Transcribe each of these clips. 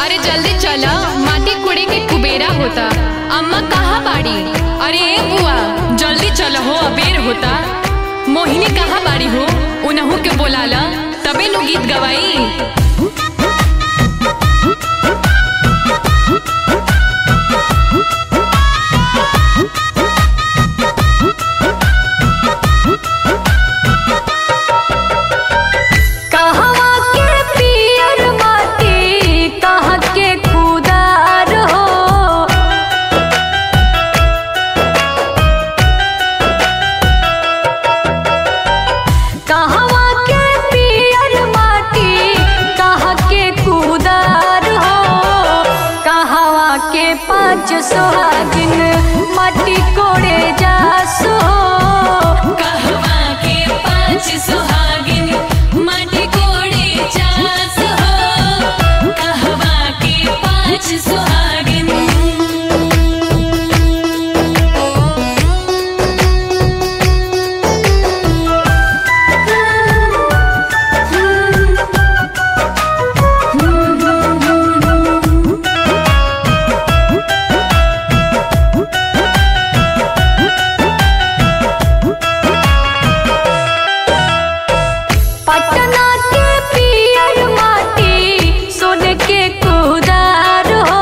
अरे जल्दी चला माटी कुड़े के कुबेरा होता अम्मा कहाँ बाड़ी अरे ए बुआ जल्दी चलो हो अबेर होता मोहिनी कहाँ बाड़ी हो उनहू के बोलाला तबे नु गीत गवाई कहवा के पियर माटी कहाँ के खुदार हो कहवा के पियर माटी कहाँ के खुदार हो कहवा के पाँच सोहागिन माटी कोड़े जासो कहवा के पांच सुहागिन माटी कोड़े चास हो कहवा के पांच सुहागिन पटना के पियर माटी सोन के कुदार हो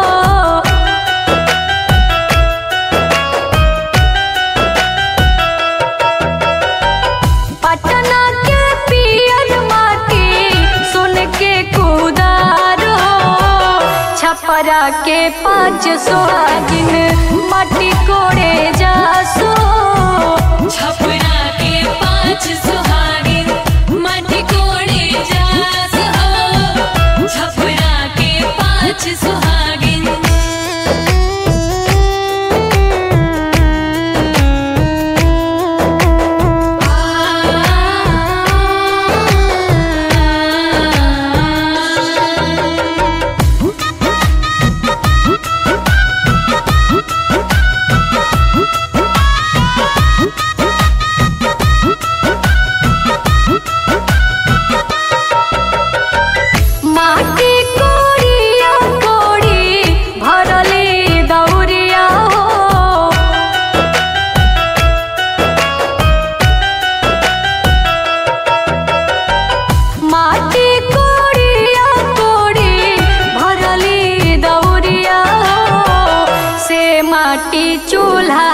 पटना के पियर माटी सोन के कुदार हो छपरा के पाँच सोहागिन माटी कोड़े जासो छपरा के पांच सुहागिन माटी कोड़े जास हो छपरा के पांच सुहागिन माटी कोड़िया कोड़ी भरले दौरिया हो माटी कोड़िया कोड़ी भरली दौरिया हो से माटी चूल्हा